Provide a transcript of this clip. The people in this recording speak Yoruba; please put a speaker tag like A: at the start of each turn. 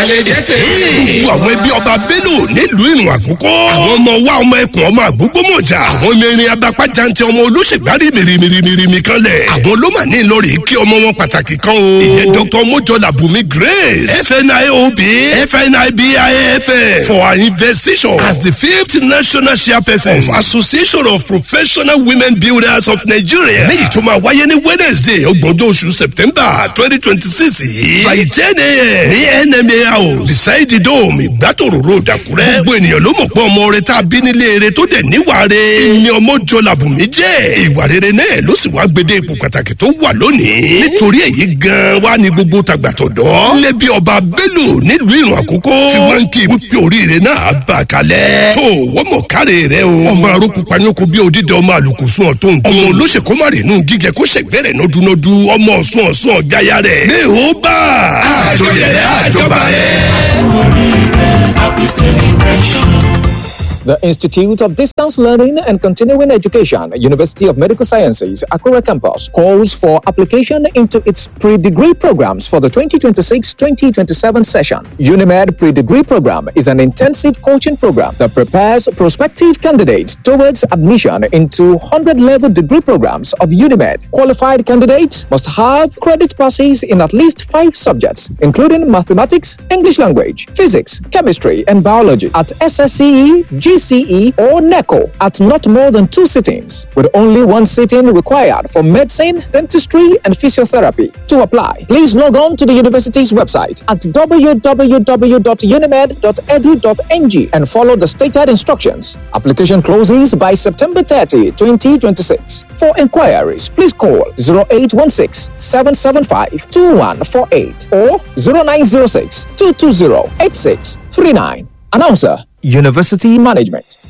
A: gbogbo àwọn ẹbí ọba bello nílùú ìrùn àkókò. àwọn ọmọ wa ọmọ ẹkùn ọmọ àgbógbómọjà. àwọn mẹrin abapá jantẹ ọmọ olóṣègbárì mìrìmìrìmìrì kan lẹ̀. àwọn ló mà ní ìlọrin kí ọmọ wọn pàtàkì kan o. ìyẹn dr mojola bumi grace fniob fnibifn for our investigation as the fifth national chairperson of association of professional women builders of nigeria. léyìí tó máa wáyé ní wednesday ọgbọ̀njọ́ oṣù september twenty twenty six yìí by ten a.m. ní nma house beside the dome ìgbàtòrò road àkúrẹ́. gbogbo ènìyàn ló mọ̀ pé ọmọ rẹ tá a bí nílé eré tó dẹ̀ níwà re. ìní ọmọ jọ làbùnmí jẹ́. ìwà rere náà ló sì wá gbédé ipò pàtàkì tó wà lónìí. nítorí èyí gan-an wá ní gbogbo tàgbàtọ̀dọ́. lẹ́bí ọba bello nílùú ìrùn àkókò. fi wá ń kí wípé oríire náà bá a kalẹ̀. tó wọ́n mọ̀ káre rẹ o. ọmọ arókù panyoko bí odídẹ ọmọ àlùkùsùn ọ̀tún. ọmọ olóṣèkó má rè nù gígẹ kó ṣègbẹ́rẹ̀ nọdúnọdú ọmọ ọ̀sùn ọ̀sùn ọ̀gáyà rẹ̀. ní o bá àjọyẹ̀ àjọba
B: Happy celebration.
C: The Institute of Distance Learning and Continuing Education, University of Medical Sciences, Akura Campus, calls for application into its pre-degree programs for the 2026-2027 session. UNIMED pre-degree program is an intensive coaching program that prepares prospective candidates towards admission into 100-level degree programs of UNIMED. Qualified candidates must have credit passes in at least five subjects, including mathematics, English language, physics, chemistry, and biology at SSCE, GCE, or NECO at not more than two sittings, with only one sitting required for medicine, dentistry, and physiotherapy. To apply, please log on to the university's website at www.unimed.edu.ng and follow the stated instructions. Application closes by September 30, 2026. For inquiries, please call 0816 775 2148 or 0906 220 8639. Announcer University Management.